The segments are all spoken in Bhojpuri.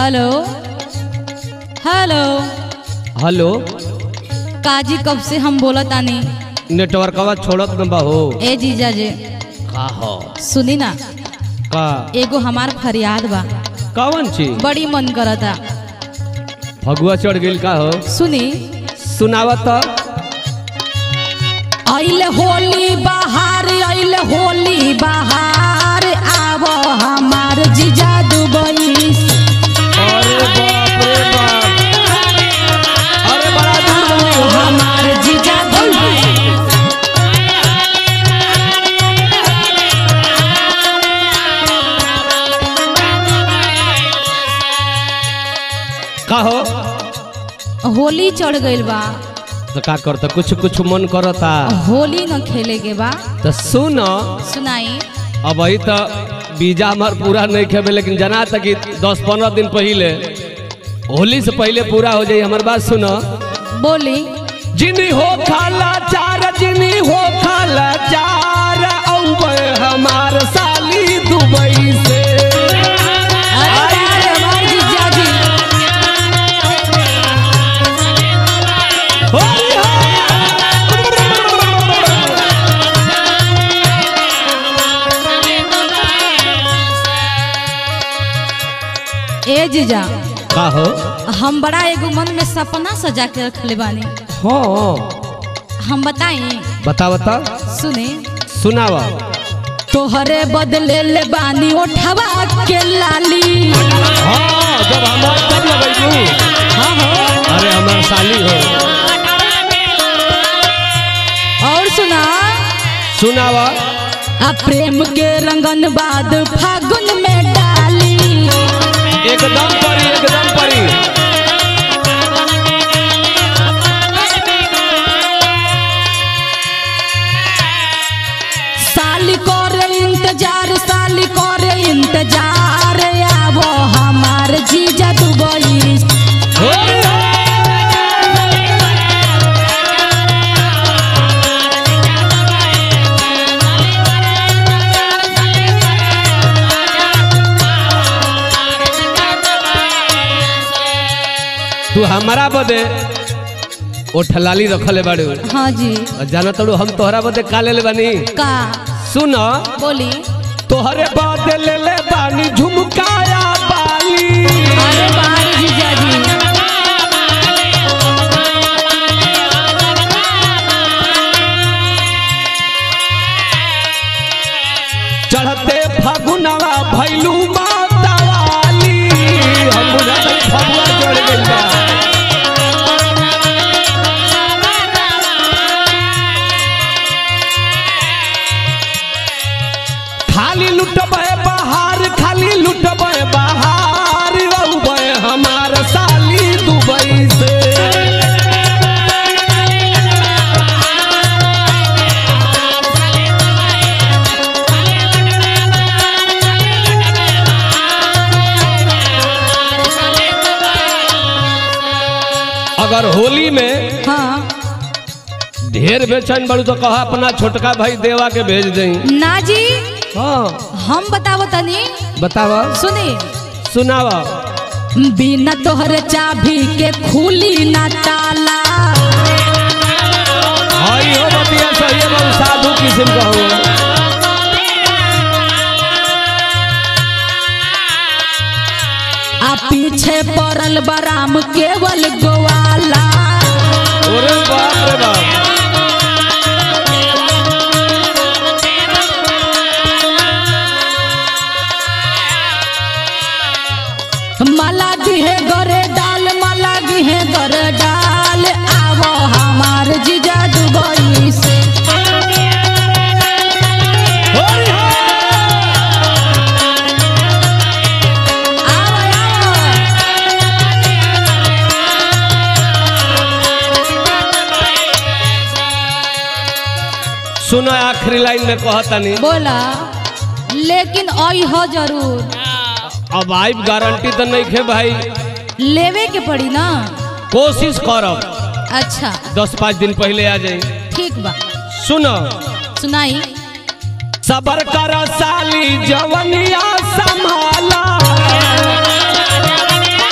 हेलो हेलो हेलो काजी कब से हम बोलत आनी नेटवर्कवा छोड़त न बा हो ए जीजा जे का हो सुनी ना का एगो हमार फरियाद बा कौन चीज बड़ी मन करता फगुआ चढ़ गेल का हो सुनी सुनावत आइल होली बहार आइल होली बहार आव हमार जीजा दुबई से। अरे बाप रे बाप अरे बड़ा दूर बनी हो हमार जीजा दुबई का हो होली चढ़ गइल बा तो का करता कुछ कुछ मन करता होली न खेले के बा तो सुन सुनाई अब अही तो वीजा हमार पूरा नहीं खेबे लेकिन जना तक कि दस पंद्रह दिन पहले होली से पहले पूरा हो जाई हमार बात सुन बोली जिनी हो खाला चार जिनी हो खाला चार औबे हमार साली दुबई से अरे बारे हमार जीजा जी होली हो। ए जीजा का हो हम बड़ा एगो मन में सपना सजा के रखले बानी हाँ हम बताई बता बता सुने सुनावा तोहरे बदले ले बानी उठवा के लाली हाँ जब हमार तब लगेगी हाँ हो अरे हमार साली हो और सुना सुनावा आ प्रेम के रंगन बाद फागुन में डाली एकदम परी एकदम परी साली करे इंतजार साली करे इंतजार आवो हमार जीजा दुबई होली हो। तू हमारा बदे ओठलाली रखले बाड़ू हाँ जी और जाना तड़ू हम तोहरा बदे का ले बानी का सुन बोली तोहरे बदे ले ले बानी झुमकाया बाली अरे बार जीजा जी चढ़ते फगुनवा भैलू मातावाली हम बुझाते फगुआ चढ़ गइल बा खाली लुटबे बहार खाली लुटबे बहार रहुबे हमार साली दुबई से अगर होली में हाँ ढेर बेचैन बड़ू तो कहा अपना छोटका भाई देवा के भेज दें ना जी हाँ हम बतावो तनी बतावा सुनी सुनावा बिना तोहरे चाबी के खुली ना ताला हई हो बतिया सही है बहुत साधु किस्म का हो आ पीछे पड़ल बराम केवल गोवाला अरे बाप रे बाप माला गिहे गरे डाल माला गिहे गरे डाल आवो हमार जीजा दुबई से होली हो। आवो आवो सुनो आखिरी लाइन में कहतनी बोला लेकिन आई हो जरूर अब आई गारंटी तो नहीं खे भाई लेवे के पड़ी ना कोशिश करब अच्छा दस पाँच दिन पहले आ जाई ठीक बा सुनो सुनाई सबर कर साली जवनिया संभाला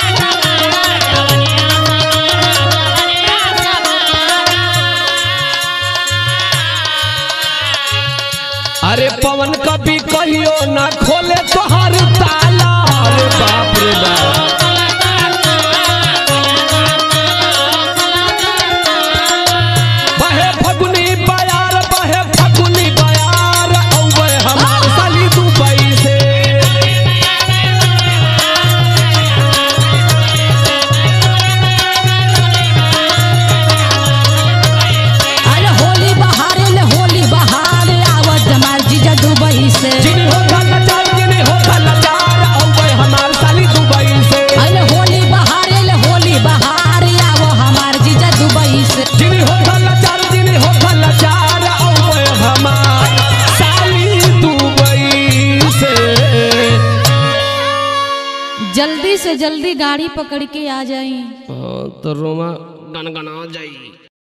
से जिनी हो लाचार जिनी हो लाचार औवे हमार साली दुबई से अरे होली बहार अरे होली बहार आवो हमार जीजा दुबई से जिनी हो लाचार जिनी हो लाचार औवे हमार साली दुबई से जल्दी से जल्दी गाड़ी पकड़ के आ जाई हाँ, तो रोमा गनगना जाई